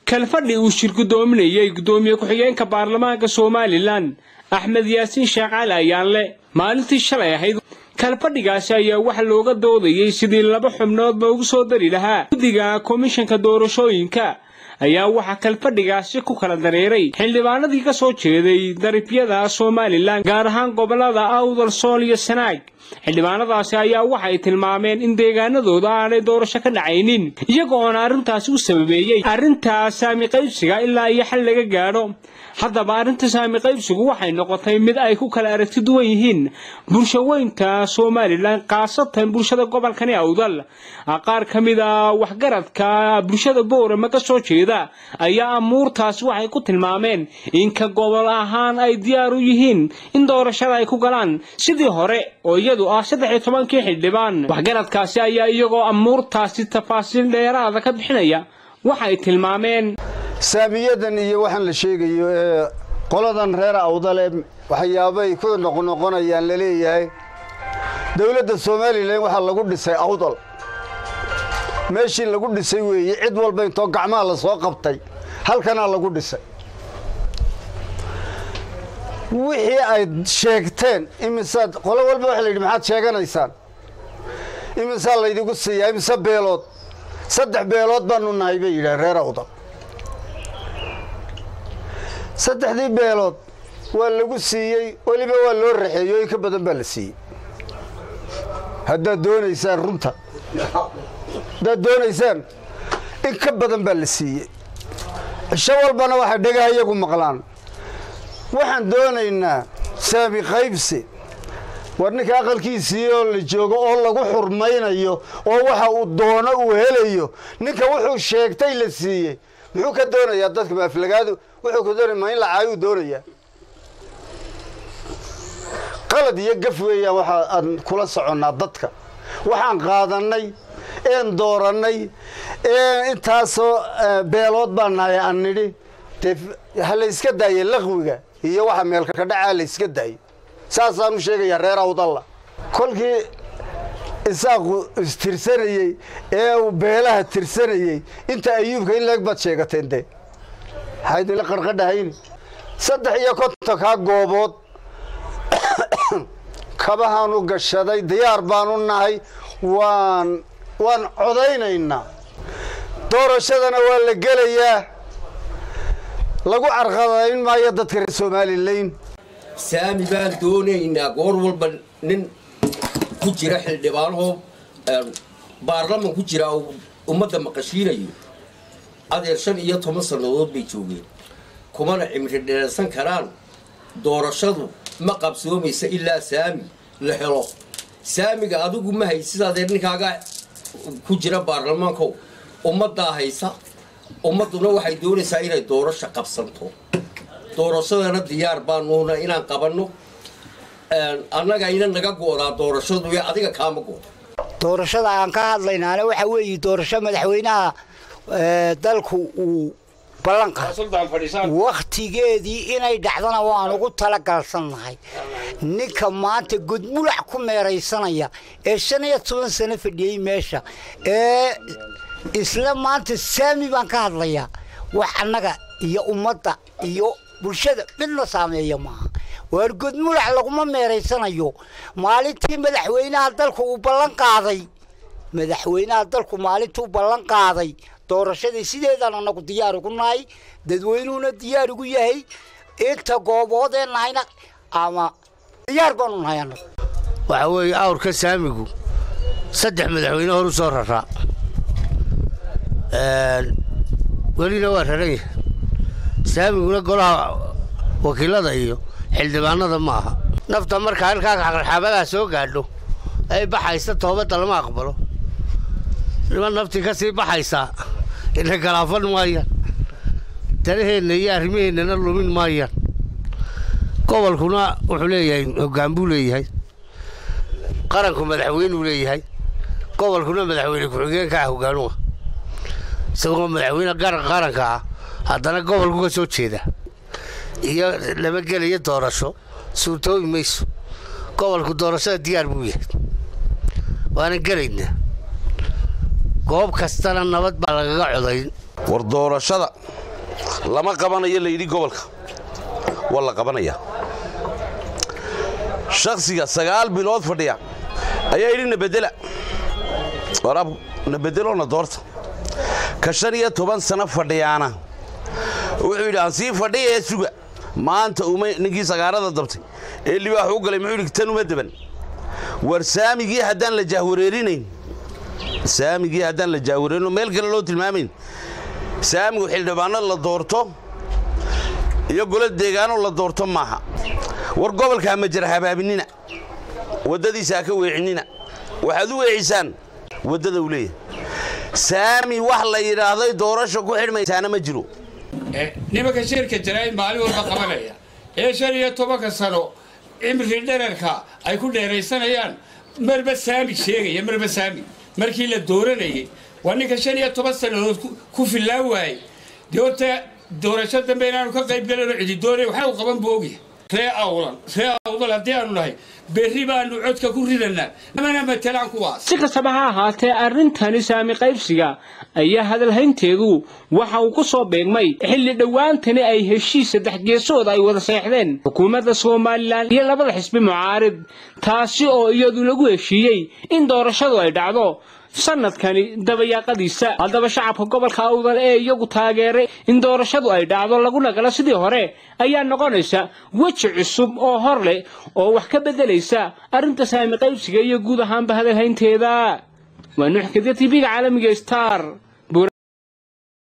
kalfadhi uu shir gudoominayay gudoomiye ku-xigeenka baarlamaanka somalilan axmed yaasiin sheekh cali ayaanle maalintii shalay ahayd kalfadhigaasi ayaa waxa looga doodayey sidii laba xubnood loogu soo dari lahaa guddiga komishanka doorashooyinka ayaa waxaa kalfadhigaasi ku kala dareeray xildhibaanadii ka soo jeeday daribyada somalilan gaar ahaan gobolada awdal sool iyo sanaag xildhibaanadaasi ayaa waxay tilmaameen in deegaanadooda aanay doorasho ka dhacaynin iyaga oona arrintaasi u sababeeyey arrintaa saami qaybsiga ilaa iyo xal laga gaadho haddaba arrinta saami qaybsigu waxay noqotay mid ay ku kala aragti duwan yihiin bulshaweynta somalilan khaasatan bulshada gobolkani awdal qaar ka mid a waxgaradka bulshada boorama ka soo jeeda ayaa amuurtaasi waxay ku tilmaameen in ka gobol ahaan ay diyaar u yihiin in doorashada ay ku galaan sidii hore oo iyadu ah saddex iyo tobankii xildhibaan waxgaradkaasi ayaa iyagoo amuurtaasi tafaasiil dheeraada ka bixinaya waxay tilmaameen saamiyadan iyo waxaan la sheegayo ee qoladan reer awdale waxyaabay ku noqnoqonayaan laleeyahay dowladda somalilan waxaa lagu dhisay awdal meeshii lagu dhisay weeye cid walba intoo gacmaha la soo qabtay halkanaa lagu dhisay wixii ay sheegteen imisaad qolo walba waxa la yidhi maxaad sheeganaysaan imisaa laydigu siiyaa imise beelood saddex beelood baanu nahay bay yidhaha reer awdal saddexdii beelood waa lagu siiyey weliba waa loo raxeeyo in ka badan baa la siiyey haddaad doonaysaan runta haddaad doonaysaan in ka badan baa la siiyey cisho walbana waxay dhagaha iyagu maqlaan waxaan doonaynaa saami qaybsi war ninka aqalkiisii oo la joogo oo lagu xurmaynayo oo waxa uu doono uu helayo ninka wuxuu sheegtay la siiyey muxuu ka doonayaa dadka maaflagaadu wuxuu ka doonaya ma in la caayuu doonayaa qalad iyo gaf weeyaan waxa aan kula soconnaa dadka waxaan qaadannay een doorannay ee intaasoo beelood baa nahay aan nidhi dee ha la yska daaye laqwiga iyo waxa meelka ka dhacaa la yska daayo saasaan u sheegayaa reer awdalla kolkii isaaqu istirsanayey ee uu beelaha tirsanayey inta ayuubka in leeg baad sheegateen dee maxaa idinla qarqadhahayn saddex iyo kontonkaa goobood kabahaanu gashaday diyaar baanu nahay waan waan codaynaynaa doorashadana waa la gelayaa lagu carqadayn maayo dadka reer somalilan saami baan doonaynaa goor walba nin ku jira xildhibaanahoo baarlaman ku jira uu ummadda maqashiinayo adeer shan iyo toban sannadood bay joogeen kumana cimri dheersan karaan doorashadu ma qabsoomaysa ilaa saami la helo saamiga adigu ma haysid adeer ninkaaga ku jira baarlamaankow ummaddaa haysa ummadduna waxay doonaysaa inay doorasho qabsanto doorashadana diyaar baanuuna inaan qabanno annaga ina naga goodaa doorashadu ee adiga kaama goodo doorashada aan ka hadlaynaana waxa weeye doorasho madaxweynaha dalku uu ballan qaaday wakhtigeedii inay dhacdana waan ugu talagalsannahay ninka maanta godmulac ku meeraysanaya ee shan iyo toban sano fadhiyey meesha ee isla maanta saami baan ka hadlayaa wax annaga iyo ummadda iyo bulshada midna saameeya maaha waar godmulac laguma meeraysanayo maalintii madaxweynaha dalku uu ballan qaaday madaxweynaha dalku maalintuu ballan qaaday doorashadii sideedaan anagu diyaar ugu nahay dadweynuhuna diyaar ugu yahay inta gooboodee nahayna ama diyaar baanu nahay anagu waxaa weeye awrka saamigu saddex madaxweyne hor u soo raraa welina waa raran yahay saamiguna golaha wakiilada iyo xildhibaanada ma aha nafta marka halkaa xabadaa soo gaadho ay baxaysa toobadda lama aqbalo niman naftii ka sii baxaysaa ina galaafan maayaan danaheenna iyo arrimaheennana lumin maayaan gobolkuna wuxuu leeyahay hoggaan buu leeyahay qaranku madaxweynuu leeyahay gobolkuna madaxweyne ku-xigeenka ah hoggaanuha isagoo madaxweyne qaranka ah haddana gobolku ka soo jeeda iyo lama gelaya doorasho suurtoobi mayso gobolku doorashada diyaar buu yahay waanan gelaynaa goob kastana nabad baa lagaga codayn war doorashada lama qabanayo layidhi gobolka waa la qabanayaa shakhsiga sagaal bilood fadhiya ayaa yidhi nabedela waraab nabedeloona doorta ka shan iyo toban sano fadhiyaana wuxuu yidhi aan sii fadhiya ee suga maanta uma ninkii sagaarada dabtay ee libaax u galay muxuu yidhi tan uma deban war saamigii haddaan la jaahwareerinayn saamigii haddaan la jaahwareerino meel kale loo tilmaamayn saamigu xildhibaano la doorto iyo golo deegaano la doorto maaha war gobolkaa ma jira habaabinina waddadiisa ha ka weecinina waxaad u weecisaan waddada uu leeyahay saami wax la yidhaahday doorasha ku xidhmaysaana ma jiro nimanka shirka jaraa'id maalin walba qabanaya ee shan iyo tobanka sano cimri dherarka ay ku dheeraysanayaan marba saami sheegaya marba saami markii la dooranayay waa ninka shan iyo toban sannadood ku fillaan waayey dee horta doorasho dambe inaanu ka qayb galano cidi doonay waxaa u qaban boogya ree awlan ree awdal haddii aanu nahay berri baanu codka ku ridanaa namana matelaan kuwaas si kastaba ha ahaatee arrintani saami qaybsiga ayaa hadalhaynteedu waxa uu ku soo beegmay xilli dhowaantani ay heshiis saddex geesood ay wada seexdeen xukuumadda somalilan iyo labada xisbi mucaarid taasi oo iyadu lagu heshiiyey in doorashadu ay dhacdo sanadkani dabayaaqadiisa haddaba shacabka gobolka awdal ee iyagu taageeray in doorashadu ay dhacdo laguna galo sidii hore ayaa noqonaysa weji cusub oo hor leh oo wax ka beddelaysa arrinta saami qaybsiga iyo guud ahaanba hadalhaynteeda waa nuux kadiya tv-ga caalamiga star